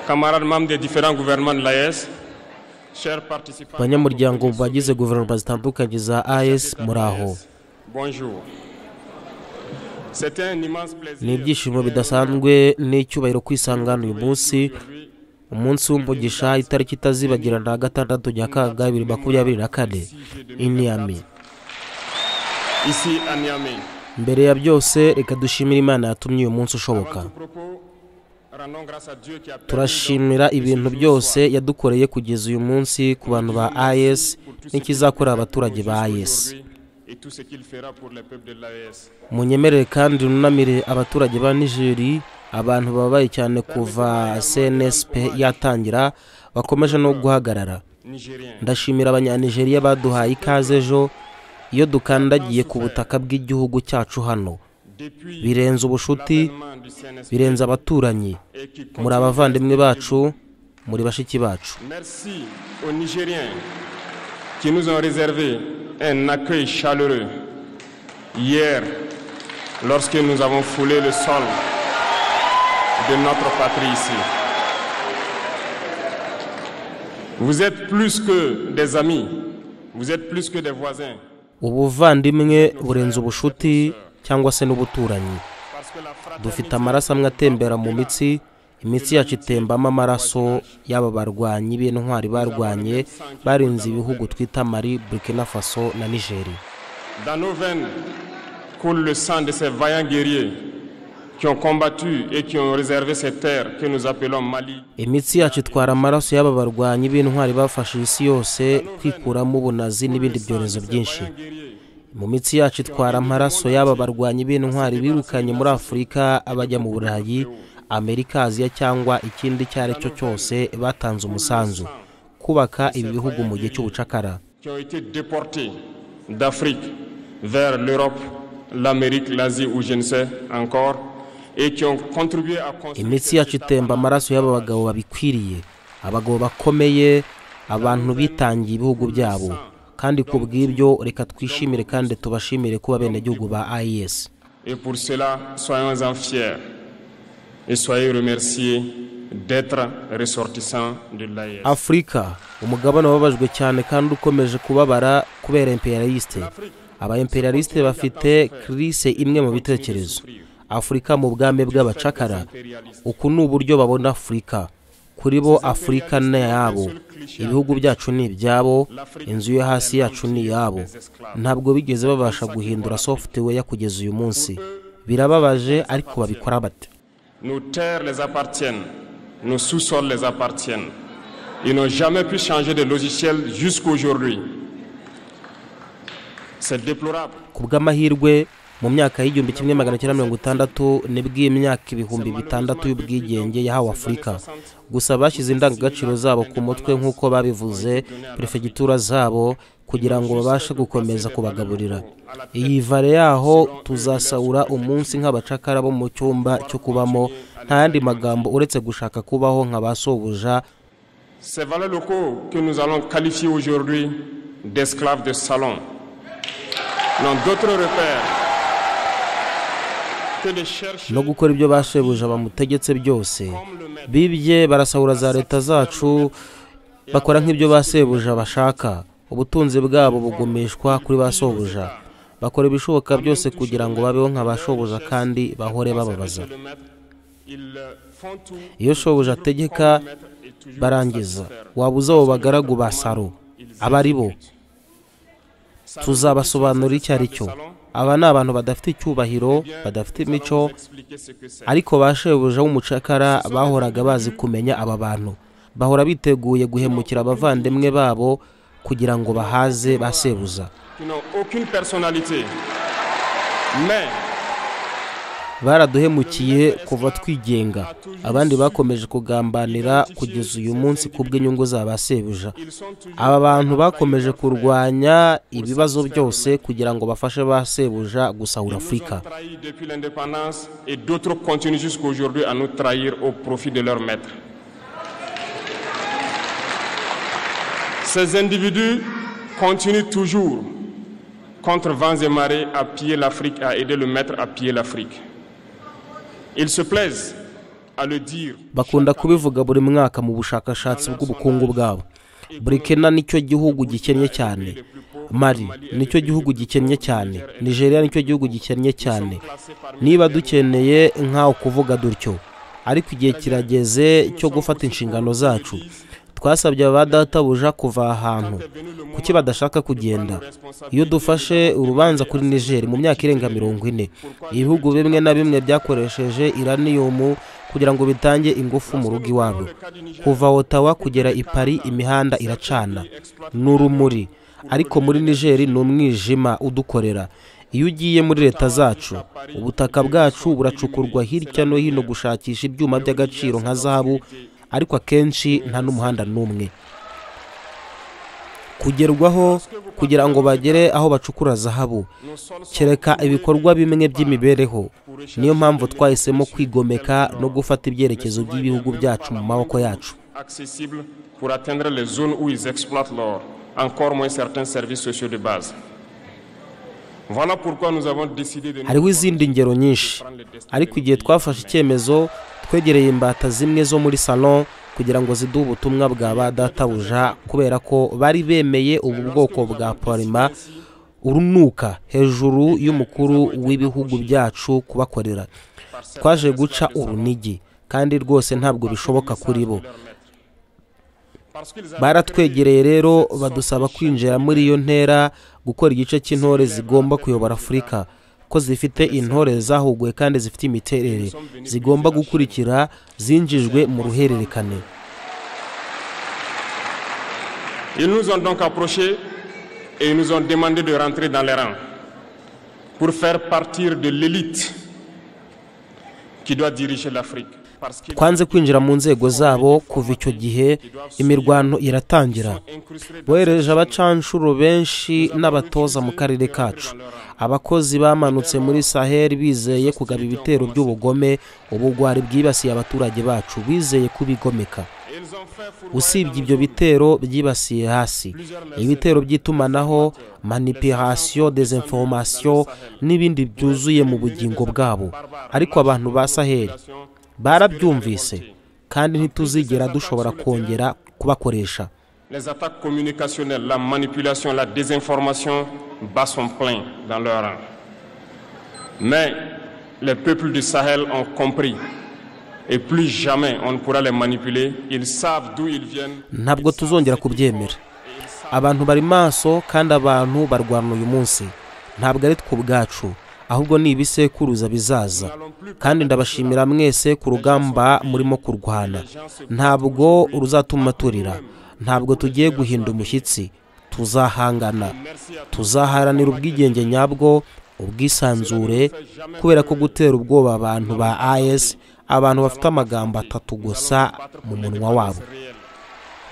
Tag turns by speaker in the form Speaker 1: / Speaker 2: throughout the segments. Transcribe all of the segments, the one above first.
Speaker 1: camarades membres des différents gouvernements de l'AES, chers participants,
Speaker 2: banyamuryango bagize guverinoma zitandukanye za AES muraho
Speaker 1: bonjour. C'était un immense plaisir.
Speaker 2: ni ibyishimo bidasanzwe n'icyubahiro kwisangana uyu munsi umunsi w'umugisha itariki itazibagirana gatandatu nyakanga bibiri makumyabiri na kane iniyami
Speaker 1: Ici à Niamey.
Speaker 2: mbere ya byose reka dushimire imana yatumye uyu munsi ushoboka
Speaker 1: Tout propos, rendons grâce à Dieu qui a permis
Speaker 2: turashimira ibintu byose yadukoreye kugeza uyu munsi ku bantu ba
Speaker 1: pour
Speaker 2: AES
Speaker 1: tout ce qu'il
Speaker 2: n'ikizakorera abaturage ba
Speaker 1: fait
Speaker 2: AES
Speaker 1: aujourd'hui et tout ce qu'il fera pour les peuples de l'AES.
Speaker 2: munyemerere kandi runamire abaturage ba nigeri abantu babaye cyane kuva cnsp yatangira bakomeje no guhagarara
Speaker 1: Nigériens,
Speaker 2: ndashimira abanyanigeriya baduhaye ikaze ejo iyo dukandagiye ku butaka bw'igihugu cyacu hano
Speaker 1: depuis
Speaker 2: birenze ubushuti
Speaker 1: l'avènement du CNSP
Speaker 2: birenze abaturanyi
Speaker 1: et qui
Speaker 2: muri
Speaker 1: continue-
Speaker 2: abavandimwe bacu muri bashiki bacu
Speaker 1: Merci aux Nigériens qui nous ont réservé un accueil chaleureux hier lorsque nous avons foulé le sol de notre patrie ici. Vous êtes plus que des amis, vous êtes plus que des voisins.
Speaker 2: ubuvandimwe burenze ubushuti cyangwa se n'ubuturanyi
Speaker 1: Parce que la
Speaker 2: dufite
Speaker 1: fraternité,
Speaker 2: amaraso amwe atembera mu mitsi imitsi yacu itembamo amaraso y'aba barwanyi b'intwari barwanye barinze ibihugu twita mari burkina faso na nigeri
Speaker 1: dans nos veines, coule le sang de ces vaillants guerriers qui ont combattu et qui ont réservé ces terres que nous appelons Mali.
Speaker 2: imitsi yacu itwara amaraso y'aba barwanyi b'intwari bafashe isi yose kwikuramo ubunazi n'ibindi byorezo byinshi mu mitsi yacu itwara amaraso y'aba barwanyi b'intwari birukanye muri afurika abajya mu burayi amerika aziya cyangwa ikindi icyo ari cyo cyose batanze umusanzu kubaka ibi bihugu mu gihe cy'ubucakara
Speaker 1: qui ont été déportés d'Afrique vers l'Europe, l'Amérique, l'Asie ou je ne sais encore, et qui ont contribué à construire
Speaker 2: imitsi yacu itemba amaraso y'aba bagabo babikwiriye abagabo bakomeye abantu bitangiye ibihugu byabo kandi ku bw'ibyo reka twishimire kandi tubashimire kuba abenegihugu ba ayesi
Speaker 1: et pour cela, soyons-en fiers et soyez remerciés d'être ressortissants de l'AIS.
Speaker 2: afurika umugabane wababajwe cyane kandi ukomeje kubabara kubera imperialiste aba imperialiste bafite kirise imwe mu bitekerezo afurika mu bwami bw'abacakara uku ni uburyo babona afurika kuri bo afurika ni yabo ibihugu byacu ni ibyabo inzu yo hasi yacu ni iyabo ntabwo bigeze babasha guhindura software kugeza uyu munsi birababaje ariko babikora bate
Speaker 1: Nos terres les appartiennent, nos sous-sols les appartiennent. Ils n'ont jamais pu changer de logiciel jusqu'aujourd'hui. C'est déplorable.
Speaker 2: ku bw'amahirwe mu myaka y'igihumbi kimwe magana cyenda mirongo itandatu nibwo iyi myaka ibihumbi bitandatu y'ubwigenge yahawe afurika gusa bashyize indangagaciro zabo ku mutwe nk'uko babivuze perefegitura zabo kugira ngo babashe gukomeza kubagaburira iyi vare yaho tuzasaura umunsi nk'abacakara bo mu cyumba cyo kubamo nta yandi magambo uretse gushaka kubaho nka ba sobuja
Speaker 1: Ces valeurs locaux que nous allons qualifier aujourd'hui d'esclaves de salon n'ont d'autres repères que de chercher
Speaker 2: no gukora ibyo bashebuja bamutegetse byose bibye barasahura za leta zacu bakora nk'ibyo basebuja bashaka ubutunzi bwabo bugumishwa kuri ba sobuja bakora ibishoboka byose kugira ngo babeho nka ba shobuja kandi bahore bababaza
Speaker 1: le maître. Ils euh, font tout
Speaker 2: iyo shobuja ategeka
Speaker 1: pour mettre et toujours
Speaker 2: barangiza wabuze abo bagaragu ba saro aba ari bo tuzabasobanurira icyo ari cyo aba ni abantu badafite icyubahiro badafite imico
Speaker 1: expliquer ce que c'est.
Speaker 2: ariko ba shebuja w'umucakara bahoraga bazi kumenya aba bantu bahora biteguye guhemukira abavandimwe babo kugira ngo bahaze ba sebuza
Speaker 1: qui n'ont aucune personnalité. Mais
Speaker 2: baraduhemukiye kuva twigenga abandi bakomeje kugambanira kugeza uyu munsi ku bw'inyungu za ba sebuja
Speaker 1: ils sont toujours
Speaker 2: aba bantu bakomeje kurwanya ibibazo byose kugira ngo bafashe ba sebuja gusahura afurika
Speaker 1: trahis depuis l'indépendance et d'autres continuent jusqu'à aujourd'hui à nous trahir au profit de leur maître. Ces individus continuent toujours, contre vents et marées, à piller l'Afrique, à aider le maître à piller l'Afrique. Ils se plaisent
Speaker 2: bakunda kubivuga buri mwaka mu bushakashatsi bw'ubukungu bwabo burikina nicyo gihugu gikennye cyane mari nicyo gihugu gikennye cyane nigeria nicyo gihugu gikennye cyane niba dukeneye nk'aho kuvuga dutyo ariko igihe kirageze cyo gufata inshingano zacu twasabye abadatabuja kuva ahantu kuki badashaka kugenda iyo dufashe urubanza kuri niger mu myaka irenga mirongo ine ibihugu bimwe na bimwe byakoresheje iraniyumu kugira ngo bitange ingufu mu rugo iwabo kuva otawa kugera i pari imihanda iracana ni urumuri ariko muri niger ni umwijima udukorera iyo ugiye muri leta zacu ubutaka bwacu buracukurwa hirya no hino gushakisha ibyuma by'agaciro nka zahabu ariko akenshi nta n'umuhanda n'umwe kugerwaho kugira ngo bagere aho bacukura zahabu kereka ibikorwa bimwe by'imibereho niyo mpamvu twahisemo kwigomeka no gufata ibyerekezo by'ibihugu byacu mu maboko yacu hariho izindi ngero nyinshi ariko igihe twafashe icyemezo twegereye imbata zimwe zo muri salon kugira ngo ziduhe ubutumwa bwa ba databuja kubera ko bari bemeye ubu bwoko bwa parima urunuka hejuru y'umukuru w'ibihugu byacu kubakorera twaje guca urunigi kandi rwose ntabwo bishoboka kuri bo baratwegereye rero badusaba kwinjira muri iyo ntera gukora igice cy'intore zigomba kuyobora afurika ko zifite intore zahuguwe kandi zifite imiterere zigomba gukurikira zinjijwe mu ruhererekane
Speaker 1: Ils nous ont donc approchés et ils nous ont demandé de rentrer dans les rangs pour faire partir de l'élite qui doit diriger l'Afrique.
Speaker 2: twanze kwinjira mu nzego zabo kuva icyo gihe imirwano iratangira bohereje abacanshuro benshi n'abatoza mu karere kacu abakozi bamanutse muri saheli bizeye kugaba ibitero by'ubugome ubugwari bwibasiye abaturage bacu bizeye kubigomeka usibye ibyo bitero byibasiye hasi ibitero by'itumanaho manipirasiyo dezinforomasiyo n'ibindi byuzuye mu bugingo bwabo ariko abantu ba saheli barabyumvise kandi ntituzigera dushobora kongera kubakoresha ntabwo tuzongera kubyemera abantu bari maso kandi abantu barwana uyu munsi ntabwo ari twe ubwacu ahubwo ni ibisekuruza bizaza kandi ndabashimira mwese ku rugamba murimo kurwana ntabwo ruzatuma turira ntabwo tugiye guhinda umushyitsi tuzahangana tuzaharanira ubwigenge nyabwo ubwisanzure kubera ko gutera ubwoba abantu ba as abantu bafite amagambo atatu gusa mu munwa wabo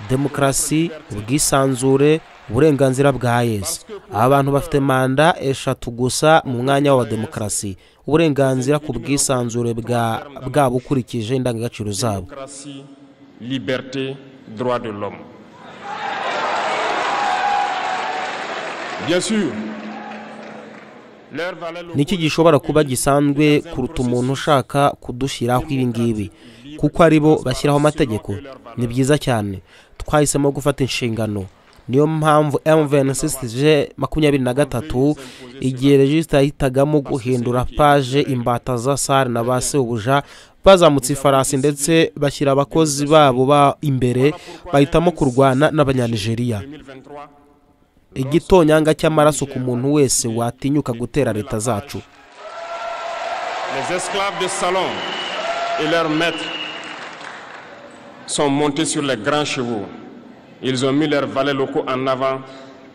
Speaker 2: demokarasi ubwisanzure uburenganzira bwa yesi abantu bafite manda eshatu gusa mu mwanya wa demokarasi uburenganzira ku bwisanzure bwabo ukurikije indangagaciro zabo niki gishobora kuba gisanzwe kuruta umuntu ushaka kudushyiraho ibingibi kuko ari bo bashyiraho amategeko ni byiza cyane twahisemo gufata inshingano niyo mpamvu M26G makumyabiri na gatatu igihe regisita yahitagamo guhindura paje imbata za sare na ba sebuja bazamutse ifarasi ndetse bashyira abakozi babo ba imbere bahitamo kurwana n'abanyanigeriya igitonyanga cy'amaraso ku muntu wese watinyuka gutera leta zacu
Speaker 1: Les esclaves de salon et leurs maîtres sont montés sur les grands chevaux. Ils ont mis leurs valets locaux en avant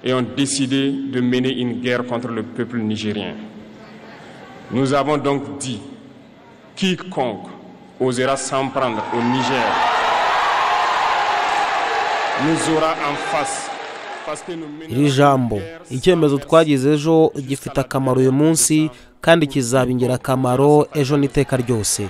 Speaker 1: et ont décidé de mener une guerre contre le peuple nigérien. Nous avons donc dit, quiconque osera s'en prendre au Niger nous aura en face.
Speaker 2: iri jambo icyemezo twagize ejo gifite akamaro uyu munsi kandi kizaba ingirakamaro ejo n'iteka ryose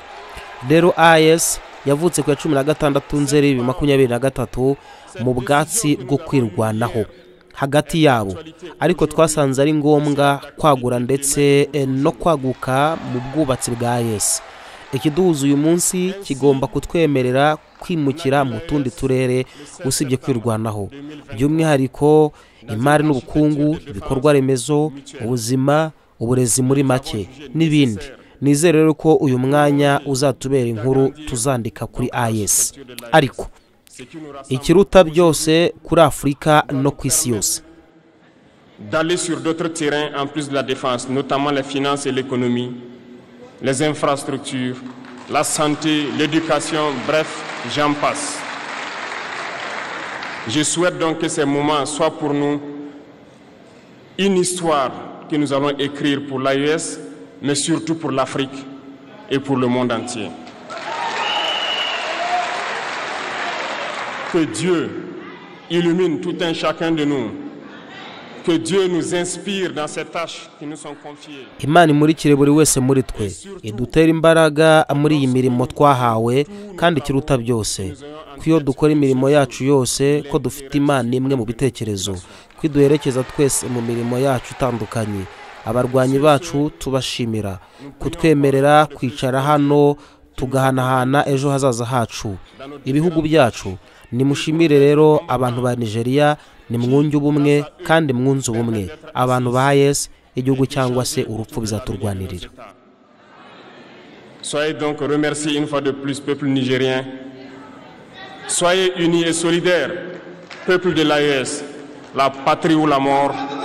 Speaker 2: rero ayesi yavutse ku ya cumi na gatandatu nzeri bibiri makumyabiri na gatatu mu bwatsi bwo kwirwanaho hagati yabo ariko twasanze ari ngombwa kwagura ndetse no kwaguka mu bwubatsi bwa yesi ikiduhuza uyu munsi kigomba kutwemerera kwimukira mu tundi turere usibye kwirwanaho by'umwihariko imari n'ubukungu ibikorwa remezo ubuzima uburezi muri make n'ibindi nizere rero ko uyu mwanya uzatubera inkuru tuzandika kuri ayesi ariko ikiruta byose kuri afurika no ku isi yose
Speaker 1: d'aller sur d'autres terrains en plus de la défense, notamment les finances et l'économie, les infrastructures, la santé, l'éducation, bref, j'en passe. Je souhaite donc que ces moments soient pour nous une histoire que nous allons écrire pour l'AES, mais surtout pour l'Afrique et pour le monde entier. Que Dieu illumine tout un chacun de nous
Speaker 2: imana imurikire buri wese muri twe idutere imbaraga muri iyi mirimo twahawe kandi ikiruta byose ko iyo dukora imirimo yacu yose ko dufite imana imwe mu bitekerezo ko iduherekeza twese mu mirimo yacu itandukanye abarwanyi bacu tubashimira kutwemerera kwicara hano tugahanahana ejo hazaza hacu ibihugu byacu nimushimire rero abantu ba nigeria nimwunge ubumwe kandi mwunze ubumwe abantu ba yes igihugu cyangwa se urupfu bizaturwanirira
Speaker 1: soyez donc remerciés une fois de plus peuple nigérien soyez unis et solidaires peuple de l'AES la patrie ou la mort